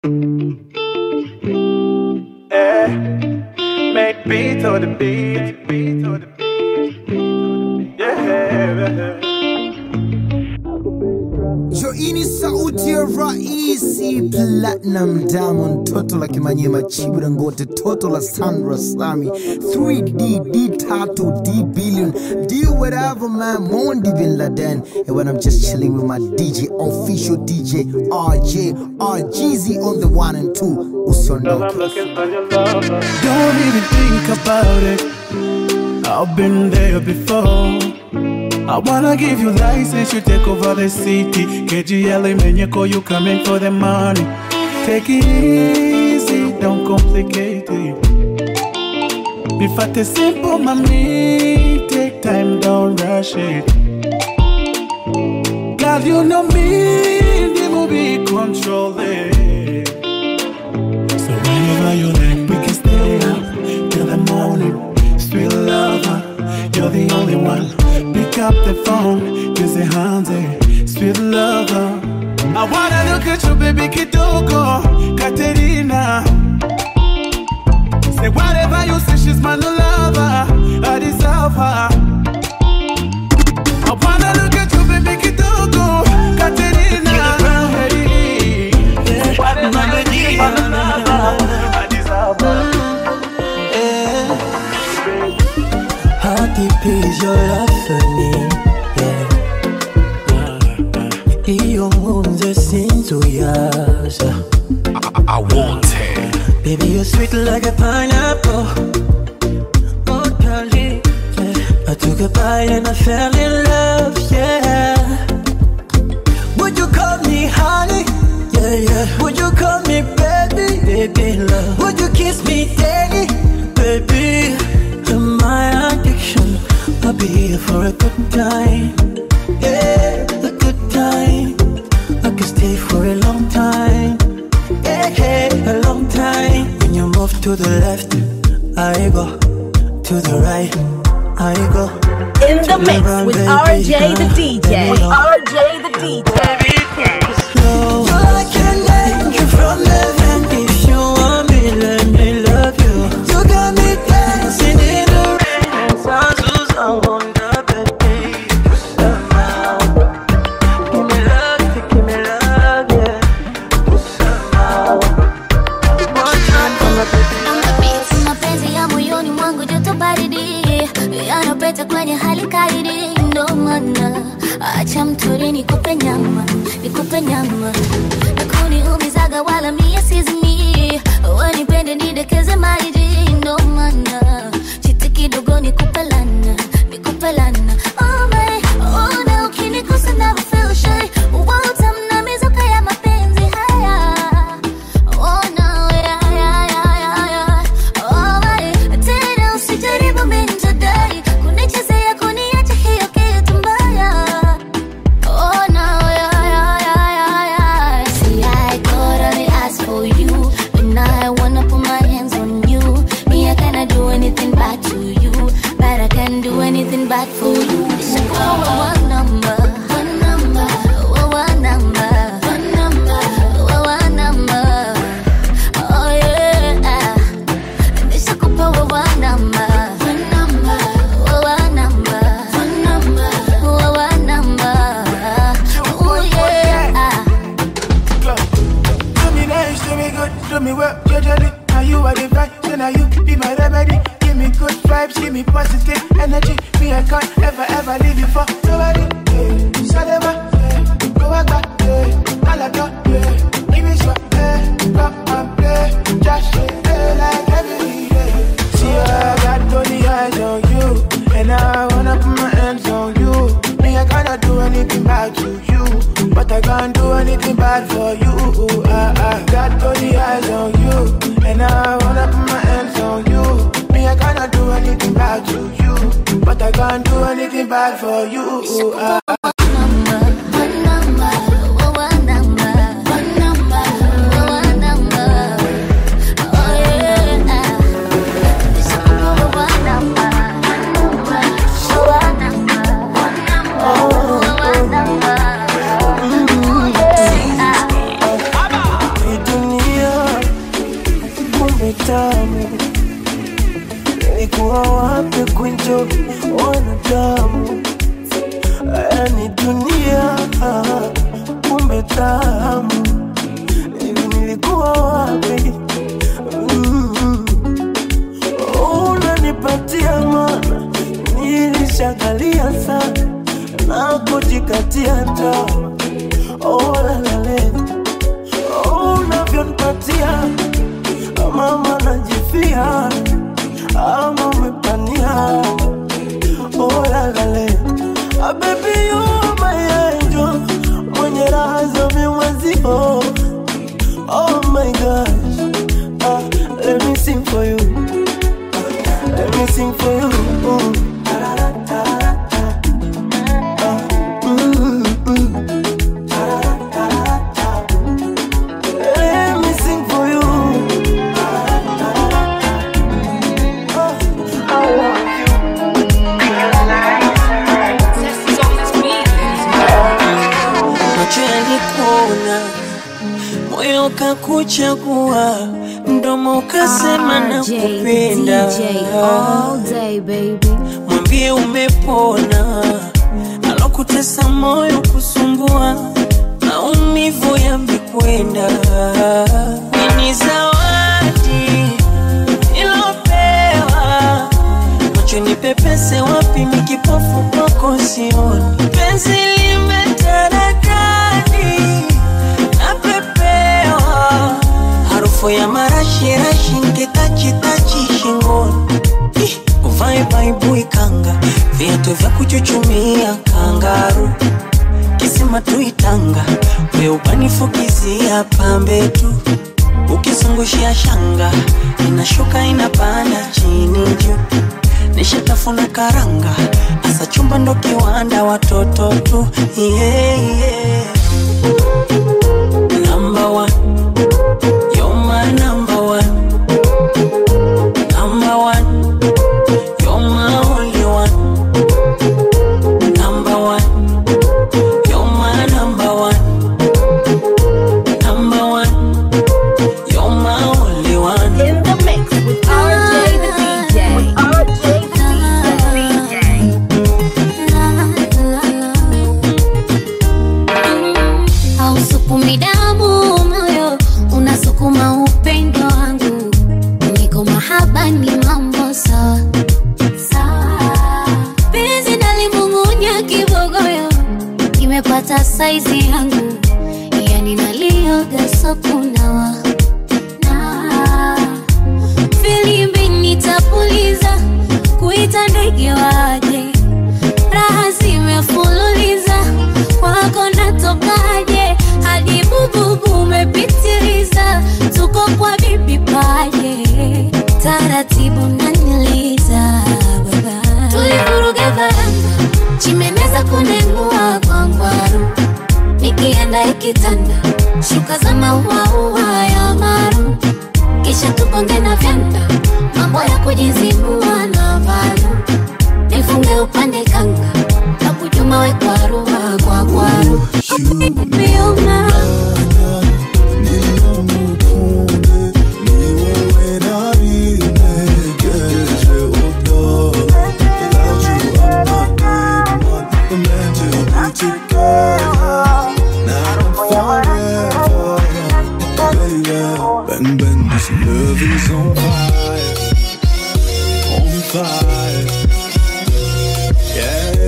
Yeah. Make beat to the beat, beat to the beat. Yeah. Jo, hii ni sauti ya raisi Platinum Diamond, toto la Kimanyema, Chibu Dangote, toto la Sandra Sami, 3D, D Tatu, D Billion, D whatever man, Mondi Bin Laden. And when I'm just chilling with my DJ, official DJ, RJ, RGZ on the one and two, So Usiondoke. I'm looking for your lover. Don't even think about it. I've been there before. I wanna give you license, you take over the city. KGL Menyeko, you coming for the money. Take it easy, don't complicate it. If I tell simple, mommy, take time, don't rush it. God, you know me, the movie control it. So whenever you like, we can stay up till the morning. Sweet lover, you're the only one. Pick up the phone, kiss the hands, eh. Sweet lover. I wanna look at you, baby Kitoko, Katerina. Say whatever you say, she's my new lover. I deserve her. I wanna look at you, baby Kitoko, Katerina. Hey, yeah. Whatever you say, she's my new lover. I deserve her. How deep is your love for me? Yeah. Iyo nkunze sinzuyaza I want it. Baby, you're sweet like a pineapple Oh, darling yeah. I took a bite and I fell in love, yeah Would you call me honey? Yeah, yeah Would you call me baby? Baby, love Would you kiss me daily? Baby, you're my addiction I'll be here for a good time Yeah, a good time I could stay for a long time yeah, yeah, a long time. When you move to the left, I go. To the right, I go. In the mix with RJ the DJ. RJ the DJ. Slow. You're like an angel from heaven. If you want me, let me love you. You got me dancing in the rain. And Sansu's on the bed, baby. Somehow. Give me love, give me love, yeah. Somehow. One time for my baby. mapenzi ya moyoni mwangu joto baridi yanapeta kwenye hali kaidi ndo maana acha mtori nikupe nyama nikupe nyama nakuniumizaga wala mie sizimi wanipende nidekeze maiji ndo maana chiti kidogo nikupe lana nikupe lana oh my, oh na ukinikosa never feel shy utamna mizuka ya mapenzi haya Oh no, yeah, yeah, yeah, yeah, yeah. Oh my, tena usijaribu minjadai kunichezea kuniacha hiyo kitu mbaya. Oh no, yeah, yeah, yeah, yeah, yeah. See, I could only ask for you, and I wanna put my hands on you. Me, I cannot do anything bad to you, but I can do anything bad for you. It's a call one number, one number, one number, one number, one number. Oh yeah, nishakupa wewe namba, namba, wewe namba, namba, wewe namba. Oh yeah. Do me nice, do me good, do me well, judgely. Now you are the vibe, so now you be my remedy. Give me good vibes, give me positive energy. Me, I can't ever, ever leave you for nobody. Yeah. Salema, yeah. go back, back, yeah. Alaka, yeah. Give me some, yeah. Come and play, just yeah, like every day. See, I got only eyes on you, and I wanna put my hands on you. Me, I cannot do anything bad to you, but I can't do anything bad for you. I, I got only eyes on you, and I wanna put my hands on you. Me, I cannot do anything bad to you, but I can't do anything bad for you. I, Hii dunia maenjo wanadamu yani dunia kumbe tamu hivi nilikuwa wapi mm. unanipatia mana nilishagalia sana na kujikatia tamaa oh, lalale oh, unavyonipatia mama najifia ama umepania oh, lalale ah, baby you are my angel mwenye raha za mimwezio oh my gosh ah, let me sing for you ah, let me sing for you mm. Mm, mm. Let me sing for you. I want macho yalikuona, moyo ukakuchagua, mdomo ukasema na RJ, kupenda. DJ all day, baby. Mwambie umepona, alokutesa moyo kusumbua, maumivu yamekwenda. Ni zawadi ilopewa macho ni pepese wapi mikipofu kwako sioni penzi limetaradadi napepewa harufu ya marashirashi nkitachitachi shingoni Ih, uvae baibui kanga viatu vya kuchuchumia kangaru kisima tuitanga weubanifukizia pambe tu ukizungushia shanga inashuka inapanda chini juu nishatafuna karanga asa chumba ndo kiwanda watoto tu yeah, yeah. Number one. You're my number one. Number one. You're my only one. Number one. You're my number one. Number one. You're my only one. In the mix with RJ the DJ. RJ the DJ. hausukumi damu moyo unasukuma upendo wangu niko mahaba ni mambo sawa sawa penzi nalimung'unya kibogoyo imepata saizi yangu yani nalioga sokunawa na filimbi nitapuliza kuita ndege waje raha zimefululiza wako natokaje hadi bububu umepitiliza tuko kwa bibi paje taratibu naniliza baba tulivuruga varanga chimeneza kunengua kwa ngwaru nikienda ikitanda shuka za mauaua ya maru kisha tuponge na vyanda mambo ya kujizibua na valu nifunge upande kanga na kujuma we kwaruwa kwa kwaru Bioma. Bang bang, this love is on fire, on fire. Yeah,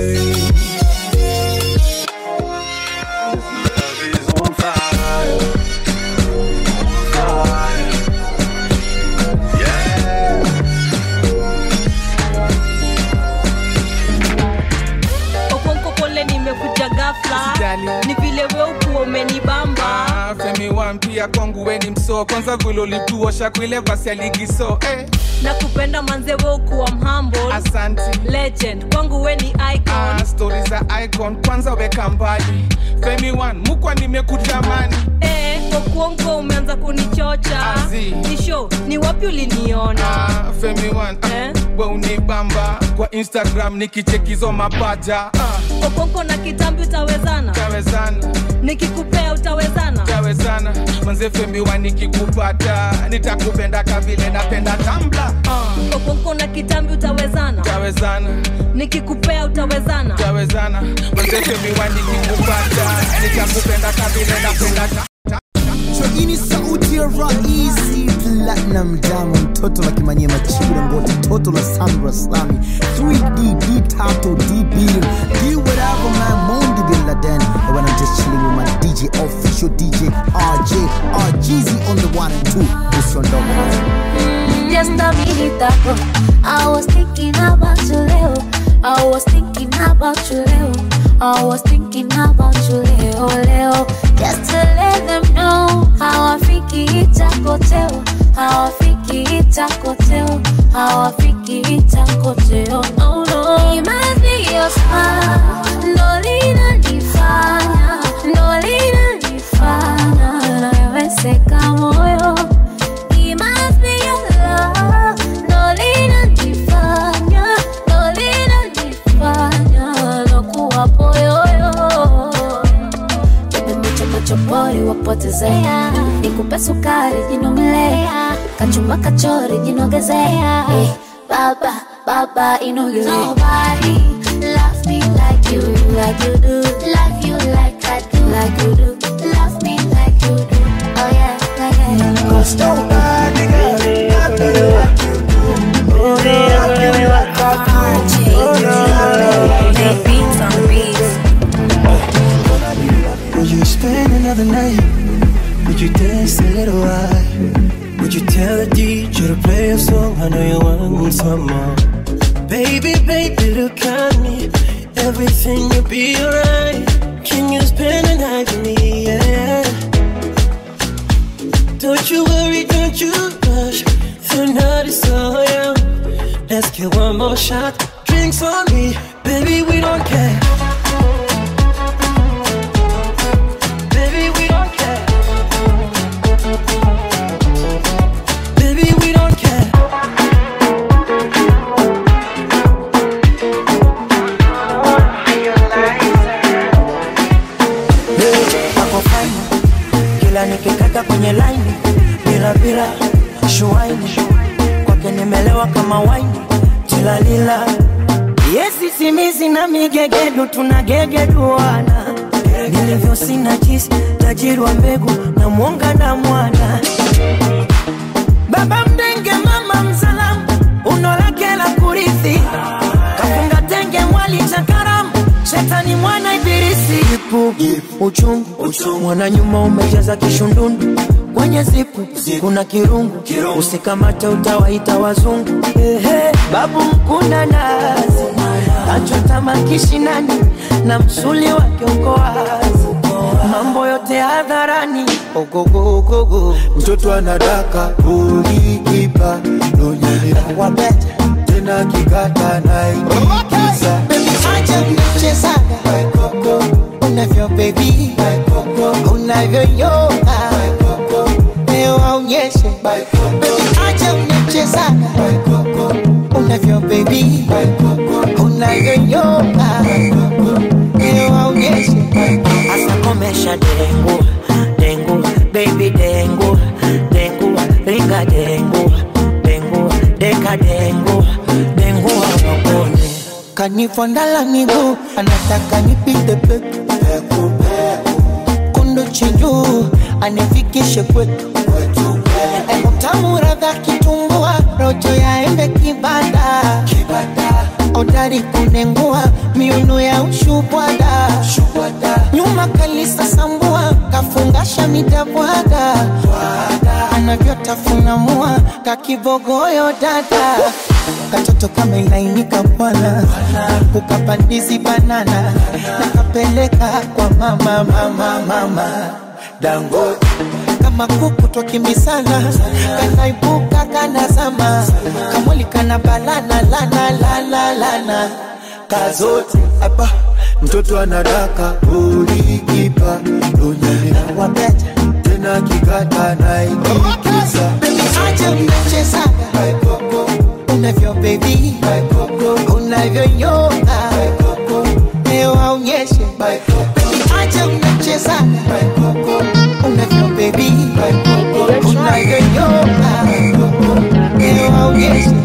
this love is on fire, on fire. Yeah. okonko pole nimekuja gafla Usijali. ni vile we ukuwa umenibamba Ah, femi wampia kwangu weni mso kwanza vile ulituosha kwile basi aligiso eh, na kupenda manze we ukuwa mhambo asanti legend kwangu we ni icon ah, stori za icon kwanza weka mbali femi wan mukwa nimekutamani eh, okonko umeanza kunichocha nisho ni wapi uliniona femi one uh, we unibamba kwa instagram nikichekizo mapaja uh, okonko na kitambi utawezana tawezana nikikupea utawezana tawezana manze femi one nikikupata nitakupenda kavile napenda tambla uh, okonko na kitambi utawezana tawezana nikikupea utawezana tawezana manze femi one nikikupata nitakupenda kavile napenda tambla So hii ni sauti ya Raisi Platinum Diamond, mtoto la Kimanyema, Chibu Dangote, toto la Sandra Slami, 3D, D Tato, D Billion, D whatever man, Mondi Bin Laden. And when I'm just chilling with my DJ, official DJ, RJ, RGZ on the one and two. This one, dog. Just a minute ago, I was thinking about you, Leo. I was thinking about you, Leo. I was thinking about you, Leo, Leo. Just to let them know how I think it's a hotel. How I think it's a hotel. How I think it's a hotel. No, no. It must be your smile. No, lina nifanya. No, lina nifanya. Nawezeka moyo. It must be your love. No linanifanya, no linanifanya nakuwa poyoyo. Bebe michopochopori wapotezea, nikupe sukari jinomlea, kachumba kachori jinogezea. Eh, baba baba inogezea. Nobody loves me like you, like you do. Love you like I do, like you do. Love me like you do. Oh yeah, yeah, yeah. Cause nobody got me, got me like you do. Oh, yeah, got me like I do. Oh, no, no, no. Beats on beats. Would you spend another night? Would you dance a little while? Would you tell the DJ to play a song? I know you want some more. Baby, baby, look at me. Everything will be alright. Can you spend a night with me? Yeah. Don't you worry, don't you rush. The night is so young. Let's get one more shot. Drinks on me, baby, we don't care. Baby, we don't care. Baby, we don't care. ako fine kila nikikata kwenye laini bila bila shuaini kwake nimelewa kama waini tilalila yesi simizi na migegedu tunagegeduana nilivyo sina jisi tajiri wa mbegu na mwonga na mwana baba mdenge mama mzalamu uno lake la kurithi kafunga tenge mwali cha karamu shetani mwana ibilisi ipu uchungu mwana nyuma umejaza kishundundu kwenye zipu kuna kirungu usikamate utawaita wazungu Ehe, babu mkuna nazi achota makishinani na msuli wake uko wazi mambo yote hadharani ogogogogo mtoto anadaka ulikipa nonyelea wabeta tena kikata naikiza acha mchezaga unavyo bebi unavyoyoga leo aonyeshe Baby, acha mchezaga unavyo bebi unavyoyoga leo aonyeshe asa komesha dengu dengu baby dengu dengu ringa dengu dengu deka dengu dengu awakone kanifondala miguu anataka nipite peku kundu chinjuu anifikishe kwetu utamu radha kitumbua rojo ya embe kibada odari kunengua miuno ya ushubwada nyuma kalisa sambua kafungasha midabwaga anavyotafuna mua kakibogoyo dada katoto kama ilainika bwana ukapandizi banana nakapeleka kwa mama mama mama dangote kama kuku twakimbisana kanaibuka kanazama kamwili kana balana lana lana lana kazote apa mtoto anadaka ulikipa nonyelea wabeta na kikata naikikisa Baby, acha mnachezaga unavyo baby unavyoyoga leo aonyeshe Baby, acha mnachezaga unavyo baby unavyoyoga leo aonyeshe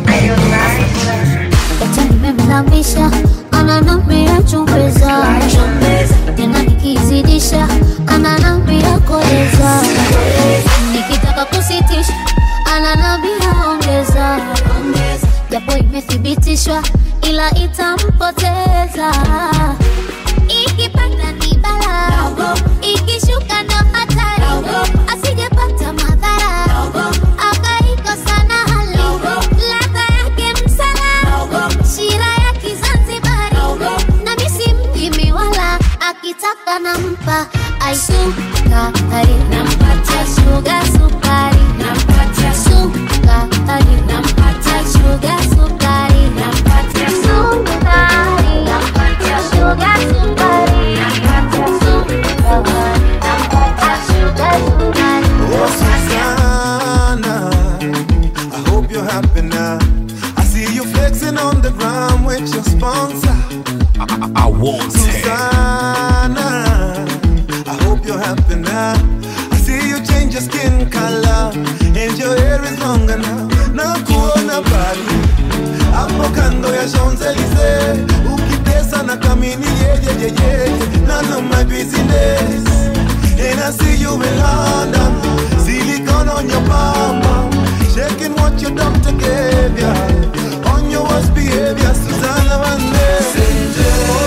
Eti nimemlambisha ananambia chumbeza tena nikizidisha ananambia koleza nikitaka kusitisha ananambia ongeza japo imethibitishwa ila itampoteza ikipanda ni bala ikishuka ndo hatari asijepata madhara akaikosa na hali ladha yake msala shira ya kizanzibari na misi mjimi wala akitaka nampa aisukari nampatia shuga sukari nampatia sukari nampatia shuga sukari nampatia sukari nampatia shuga sukari nampatia sukari nampatia shuga sukari Oh, Susanna, I hope you're happy now. I see you flexing on the ground with your sponsor. I, I want Susanna, I hope you're happy now. I see you change your skin color and your hair is longer now. Na kuona bali hapo kando ya Champs-Elysees, ukitesa na kamini yeje yeje, none of my business. And I see you in London, silicone on your mama, shaking what your doctor gave ya. On your worst behavior, Susanna Vande.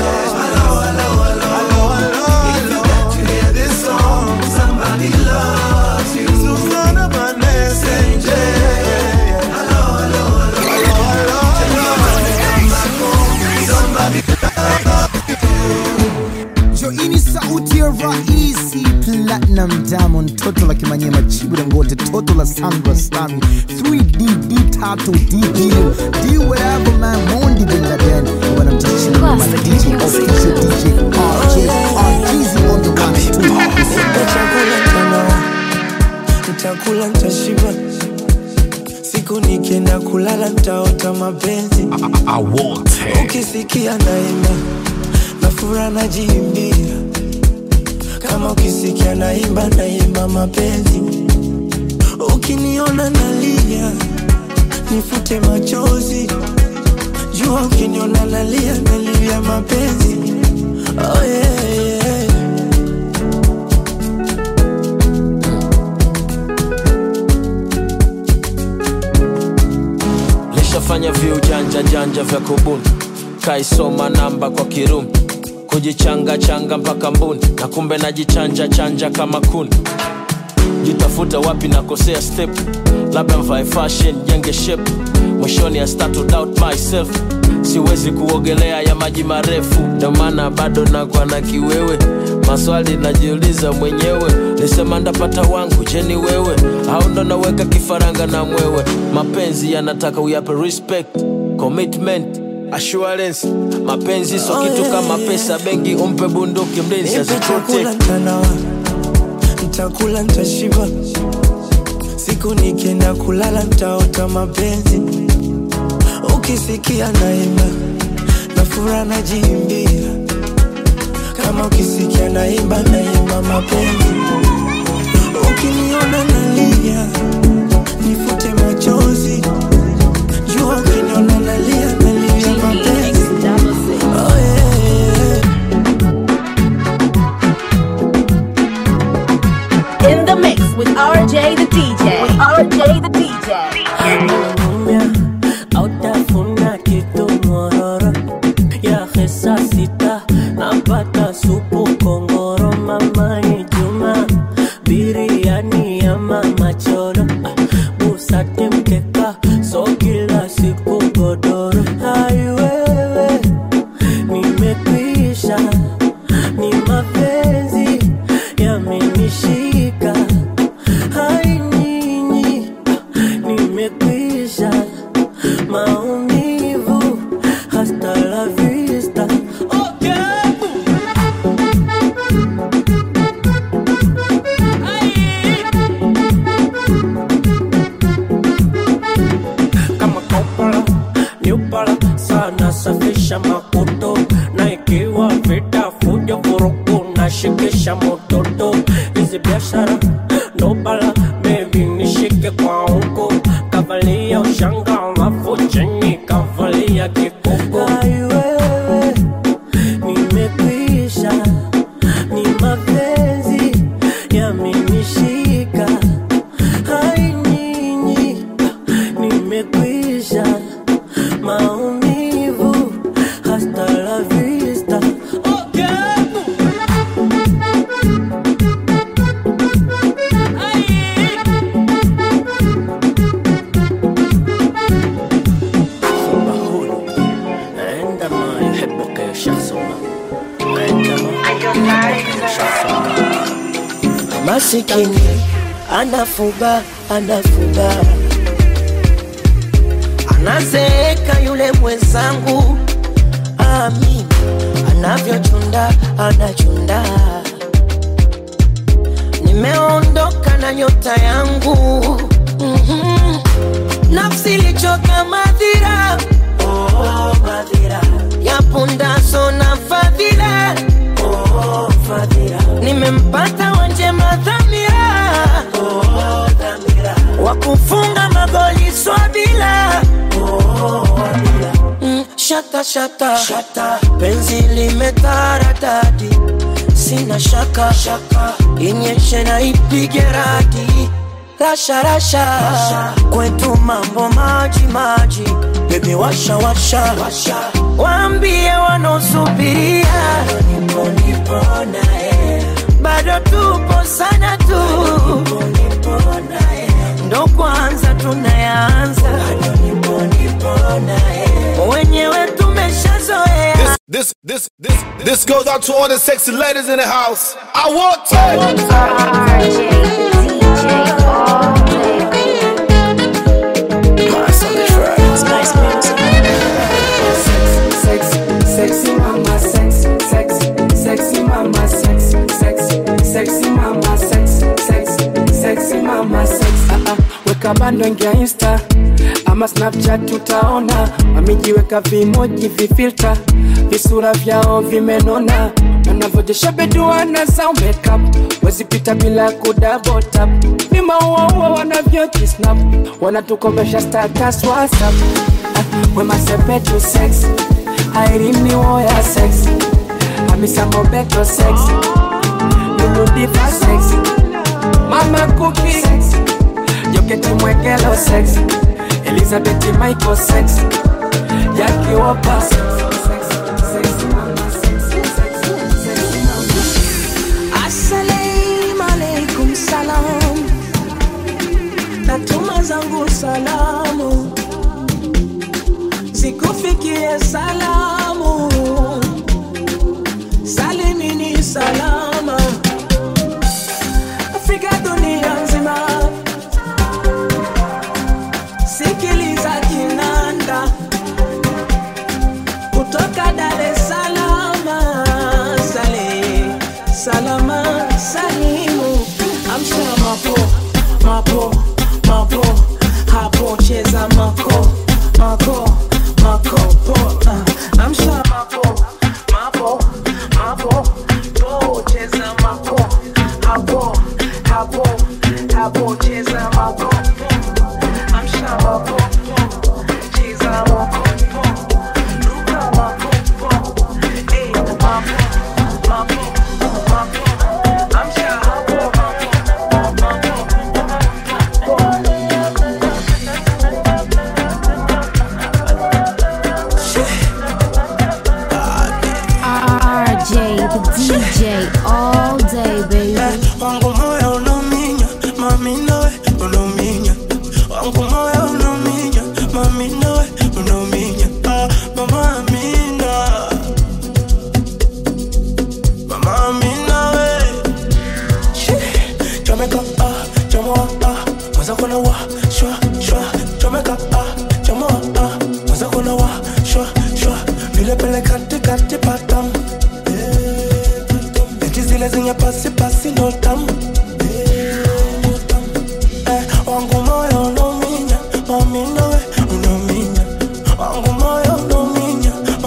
Somebody loves you. Susanna Vande. joini sauti ya raisi platinum diamond toto la kimanyema chibu dangote toto la sandra sami 3d d tatu d billion d whatever man mondi bin laden wanamtishia kama dj official dj rj rgz on the one two chakula mchana nitakula nitashiba siku nikienda kulala nitaota mapenzi I want it. ukisikia naimba na fura najiimbia kama ukisikia naimba naimba mapenzi ukiniona nalia nifute machozi jua ukiniona nalia nalia mapenzi oh, yeah, yeah. lishafanya viujanja janja vya kubuni kaisoma namba kwa kirumi kujichanga changa mpaka mbuni na kumbe najichanja chanja kama kuni jitafuta wapi nakosea step labda mvae fashion jenge shape mwishoni I start to doubt myself siwezi kuogelea ya maji marefu ndio maana bado nakwa na kiwewe maswali najiuliza mwenyewe nisema ndapata wangu jeni wewe au ndo naweka kifaranga na mwewe mapenzi yanataka uyape respect commitment assurance mapenzi so Oh, kitu yeah, kama yeah. pesa bengi umpe bunduki mlinzi Nipe chakula aziprotect mtanawa nitakula nitashiba siku nikienda kulala nitaota mapenzi ukisikia naimba na fura najiimbia kama ukisikia naimba naimba mapenzi ukiniona nalia nifute machozi jua ukiniona nalia nalia mapenzi oh, yeah, yeah. In the mix with RJ the DJ. With RJ the DJ. autafuna kitu mororo ya hesa sita napata supu kongoro mamani juma biriani ya mama choro Ah, busati mkeka so kila siku godoro aiwewe nimekwisha ni mapenzi yamenishika hai nyinyi nasafisha makoto na ikiwa vita fujo vurugu nashikisha mototo hizi biashara ndo bala bebi nishike kwa huko kavalia ushanga alafu chini kavalia kikoko aiwewe nimekwisha ni mapenzi yamenishika hai nyinyi nimekwisha maumivu hasta la vista okay. عندما يحبك شخص عندما masikini anafuga anafuga anazeeka yule mwenzangu ami anavyochunda anachunda nimeondoka na nyota yangu mm-hmm. nafsi ilichoka madhira oh, madhira yapundaso na fadhila oh, fadhila nimempata wanjema dhamira oh, dhamira wakufunga magoli swabila oh, mm, shata, shata shata penzi limetaradadi sina shaka shaka inyeshe na ipige radi rasha rasha, rasha. kwetu mambo maji maji bebi washa washa, washa. waambie wanaosubiria nipo nipo naye bado tupo sana tu nipo nipo naye ndo kwanza tunayanza bado nipo nipo naye wenyewe tumeshazoea This, this, this, this goes out to all the sexy ladies in the house. I want to. Sexy mama, sexy, sexy, sexy mama, sexy, sexy, sexy mama, sexy, sexy, sexy mama, sexy. Ah, ah, weka bando ingia insta ama snapchat utaona wamejiweka vimoji vifilta visura vyao vimenona wanavyojesha beduana za makeup wezipita bila kudabotap vimauaua wanavyojisnap wanatukomesha status whatsapp ah, wemasepetu sex airini woya sex hamisa mobeto sex luludiva sex mama kuki joketi mwekelo sex elizabeth michael sex yakiwopa Assalamu alaikum salam, natuma zangu salamu zikufikie salamu, salimini salama, Afrika dunia nzima, sikiliza kinanda kutoka Dar es Salaam, sale salama salimu, amsha mapo mapo mapo, hapo cheza mako mako mako po, uh, amsha mapo mapo mapo po, cheza mako hapo hapo hapo, cheza mako amsha mapo cheza mako luka mako eh mapo mapo mapo amsha hapo RJ, the DJ, all day, baby. wangu moyo unauminya mami nawe unauminya wangu moyo unauminya mami nawe unauminya ah, mama amina mama amina we Shi, chomeka ah chomoa ah mwaza kuna wa shwa shwa chomeka ah chomoa ah mwaza kuna wa shwa shwa vile pele kati kati patam eti zile zenye pasi pasi ndo tamu Eh, wangu moyo unauminya mami nawe unauminya wangu moyo unauminya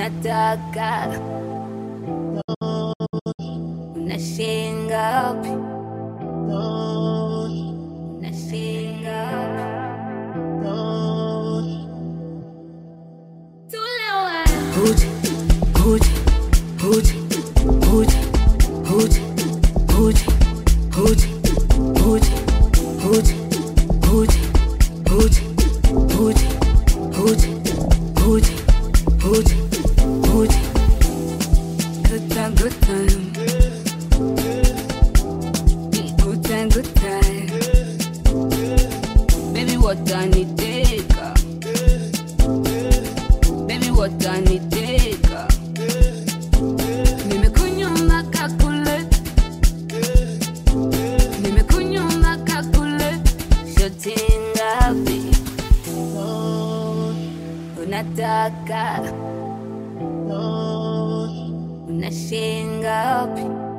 unataka unashinga wapi unashinga tulewa Hootie, hootie, hootie, hootie, hootie, hootie, hootie, hootie, hootie, hootie, hootie, hootie, hootie, hootie, hootie, hootie. Good time, good time. Good time, good time. Baby, what I need take Baby, what I need take Nimekunywa mpaka kule Nimekunywa mpaka kule Shoti ngapi Unataka Unashinga wapi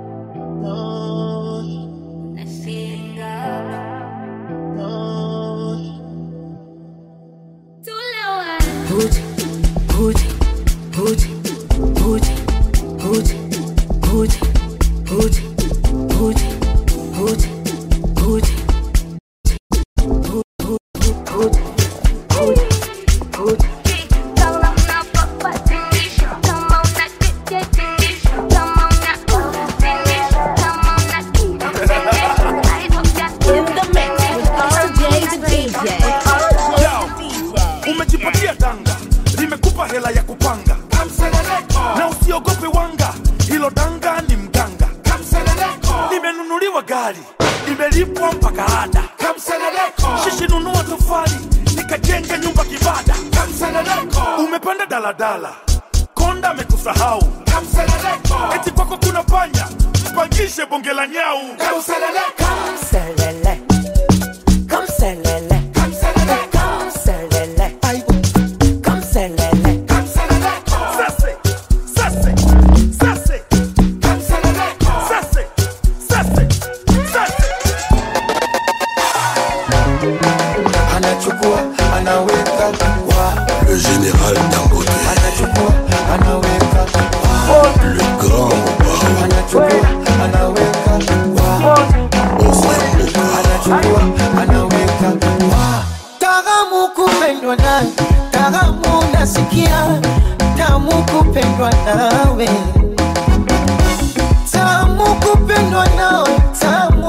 Unashinga wapi Tulewa Hootie, hootie, hootie, hootie, hootie, hootie, hootie, hootie, hootie, hootie, umejipatia danga limekupa hela ya kupanga na usiogope wanga hilo danga ni mganga limenunuliwa gari limelipwa mpaka ada shishi nunua tofali nikajenga nyumba kibada umepanda daladala konda amekusahau eti kwako kuna panya mpangishe bonge la nyau Kamselele, kamselele, kamselele, kamselele. Sase, sase, sase, sase, sase, sase. anachukua anaweka wa Le général Dangote, anachukua anaweka wa le grand anachukua anaweka wa anachukua anaweka wa Taramu kupendwa nawe, taramu nasikia, tamu kupendwa nawe, tamu kupendwa nawe, tamu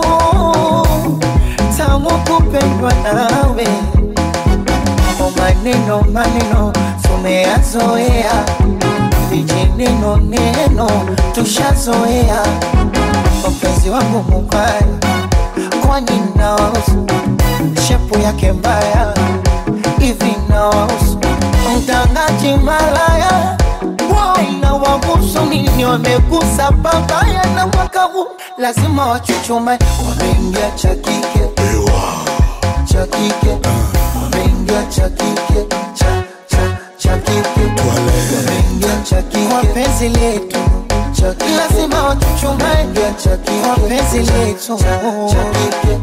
tamu kupendwa nawe. O maneno maneno tumeyazoea, vijineno neno tushazoea. Mpenzi wangu mubaya, kwani nawahusu shepu yake mbaya hivi nawahusu mtangaji malaya na wahusu nini wamegusa babaya na mwaka huu lazima wachuchume wameingia cha kike cha kike wameingia cha kike cha cha cha kike wameingia cha kike kwa penzi letu cha kike lazima wachuchume cha kike kwa penzi letu cha kike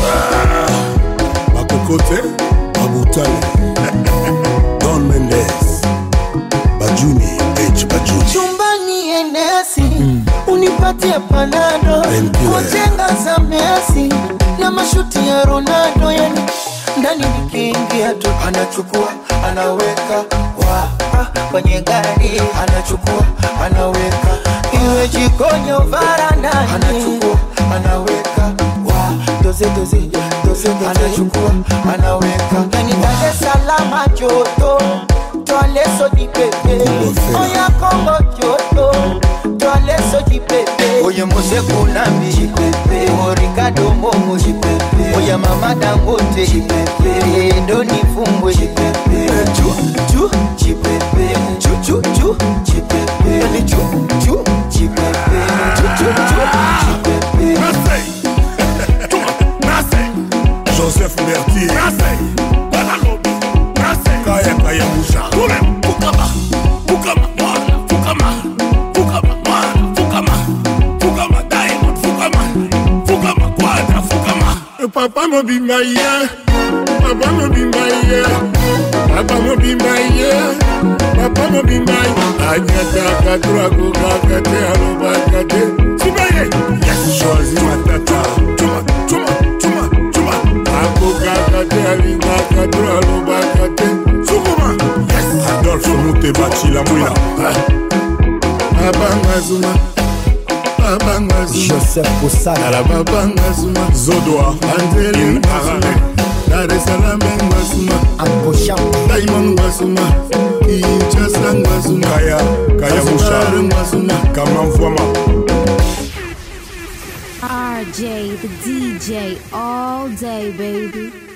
Makokote, Mabutale, Don Mendes, Bajuni, H. Bajuni. chumbani enesi unipatie panado Painkiller. kujenga za Messi na mashuti ya Ronaldo, yani ndani nikiingia tu anachukua anaweka wa ah, kwenye gari anachukua anaweka iwe jikoni au varandani, anachukua anaweka wa doze doze doze doze, anachukua anaweka yani Dar es Salaam joto Twale soji pepe Oya Kongo joto Twale soji pepe Oye Mose Kunambi Jipepe Orikado Momo Jipepe Oya Mama Dangote Jipepe Ndo nifumbwe Jipepe Chu chu Jipepe Chu chu chu Jipepe Yani chu chu Jipepe Chu chu chu Jipepe Joseph Mertier, Kaya Kaya Moussa, Fukama, Fukama, mwana, Fukama, Fukama, mwana, Fukama, Fukama, Diamond, Fukama, Fukama, Quadra, Fukama. Papa mobimba ye, Papa mobimba ye, Papa mobimba ye, papa mobimbai anyataka turakokakate alobakate sibaye yashozi matata cuma cuma cuma cuma akokakate alingaka turalobakate sukuma adolfe mutebacila mwina babanga zuma babanga joseph kosala babanga zuma zodoa anzeli ngazuma dar es salaam ngazuma ankosha diamond ngazuma kinshasa ngazuma kaya kaya Zanzibar musha ngazuma kama mfwama RJ, the DJ, all day, baby.